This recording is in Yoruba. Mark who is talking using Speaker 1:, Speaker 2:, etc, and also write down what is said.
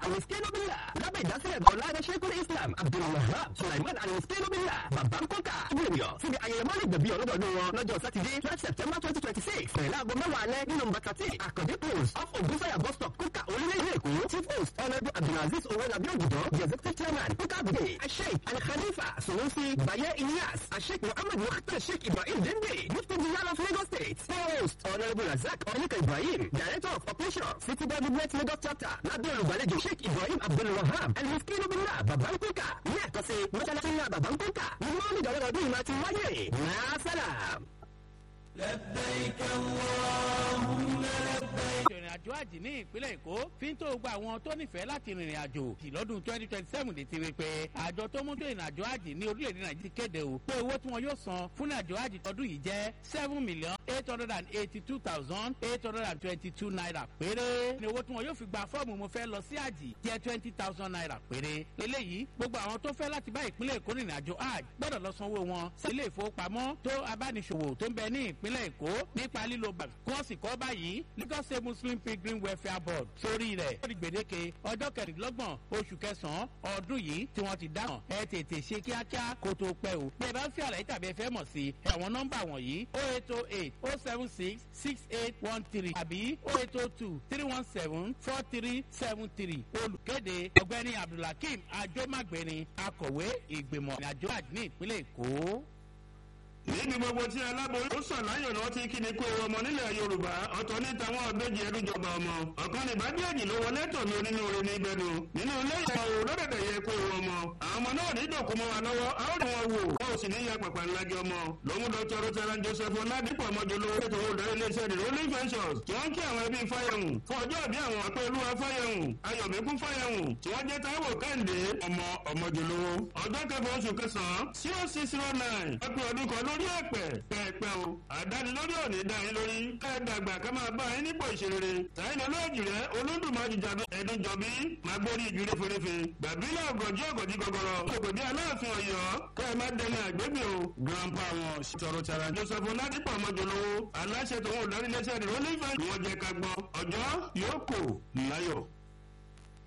Speaker 1: aliskenobillah lábẹ́ ìdásílẹ̀ bọ̀láde sheikul islam abdulwahab sulaiman aliskenobillah bàbá ń kọ́kà júwènìyàn síbi ayẹyẹ mọ́lẹ̀ gbẹ̀bí ọlọ́dọọdún wọn lọ́jọ́ sátidé twelve september twenty twenty six pẹ̀lú aago mẹ́wàá alẹ́ ní nọmba thirteen àkàndé post off ògúnfẹ́yà bus stop kúkà orílẹ̀-èdè èkó chief host honourable abdulaziz owolabi ogudo the executive chairman kúkà bùdé asheik alkhalifa sunusi baye ilyas asheik muhammad mukhtar sheik ibrahim dende mufti bilal of lagos state host honourable razak onika ibrahim director of operations city government lagos chapter lábẹ́ olùgbàlejò sheik ibrahim abdulwahab aliskinobillah babankuka ní àkọsí mọ́ṣáláṣí ńlá babankuka ní mọ́ọ̀lì ìdánwò ìmọ̀ àti wáyé nàásàlám.
Speaker 2: لبيك اللهم لبيك
Speaker 3: ìrìn àjò àjì ní ìpínlẹ̀ èkó fi ń tó gba àwọn tó nífẹ̀ẹ́ láti rìnrìn àjò tí lọ́dún twenty twenty seven lè ti rí pé àjọ tó mú tó ìrìn àjò àjì ní orílẹ̀-èdè nàìjíríà kéde o pé owó tí wọn yóò san fún ìrìn àjò àjì tọdún yìí jẹ́ seven million eight hundred and eighty two thousand eight hundred and twenty two naira péré ní owó tí wọn yóò fi gba fọ́ọ̀mù mo fẹ́ lọ sí àjì jẹ́ twenty thousand naira péré eléyìí gbogbo àwọn tó fẹ́ láti bá ìpínlẹ̀ èkó rìnrìn àjò àjì gbọ́dọ̀ lọ sanwó wọn sí ilé ìfowópamọ́ tó abániṣòwò tó ń bẹ ní ìpínlẹ̀ èkó nípa lílo bàbá kí wọ́n sì kọ́ báyìí lagos state muslim pilgrim welfare board sórí rẹ̀ ó di gbèdéke ọjọ́ kẹrìndínlọ́gbọ̀n oṣù kẹsàn-án ọdún yìí tí wọ́n ti dáhùn ẹ tètè ṣe kíákíá kó tó pẹ́ o bí ẹ bá ń fi àlàyé tàbí ẹ fẹ́ mọ̀ sí ẹ̀wọ̀n nọ́mbà wọ̀nyí o eight o eight o seven six six eight one three àbí o eight o two three one seven four three seven three olùkéde ọ̀gbẹ́ni abdulhakeem ajomagbeni akọ̀wé ìgbìmọ̀ ìrìnàjò àjò ní ìpínlẹ̀ èkó
Speaker 4: níbi gbogbo tí aláboyún ó sàn láyọ̀ lọ́wọ́ tí kí ni kó ọmọ nílẹ̀ yorùbá ọ̀tọ̀ ní tàwọn ọ̀bẹ́jì ẹ̀rújọba ọmọ ọ̀kan ní ìbádìẹ̀jì ló wọlé tọ̀ ní onínúure ní ibẹ̀nu nínú ilé ìyá o lọ́dẹ̀dẹ̀ yẹ kó ọmọ àwọn ọmọ náà ní ìdòkú mọ́ wa lọ́wọ́ a ó rí wọn wò wọn ò sì ní ya pàpà ńlági ọmọ lòun dr rotara joseph oladipo ọmọjọlówó ètò olùdarí iléeṣẹ́ the rolling ventures tí wọ́n ń kí àwọn ẹbí fáyẹ̀hùn fún ọjọ́ ìbí àwọn ọ̀pẹ́ olúwa fáyẹ̀hùn ayọ̀mẹ́kún fáyẹ̀hùn tí wọ́n jẹ́ táíwò kẹ́hìndé ọmọ ọmọjọlówó ọjọ́ kẹfà oṣù kẹsàn-án zero six zero nine ọpẹ́ ọdún kan lórí ẹ̀pẹ̀ pẹ̀pẹ̀ o àdánilórí òní dá yín lórí kẹ́ẹ̀dàgbà ká máa bá yín nípò ìṣerere sáyìn olóòjì rẹ olódùmarè jàdó ẹ̀dùn jọ̀bí máa gbórí ìjú réferéfe gbàbílẹ̀ ọ̀gọ̀jì ọ̀gọ̀jì gọ̀gọ̀rọ̀ ògòdì aláàfin ọ̀yọ́ kẹ́ ẹ má dẹni àgbébì o grandpa wọn sọ̀rọ̀ tara joseph oladipo ọmọjọlówó aláṣẹ tòun ò dárí lẹ́sẹ̀ rẹ̀ ó ní ìfẹ́ ìwọ́n jẹ́ ká gbọ́ ọjọ́ yóò kò láyọ̀.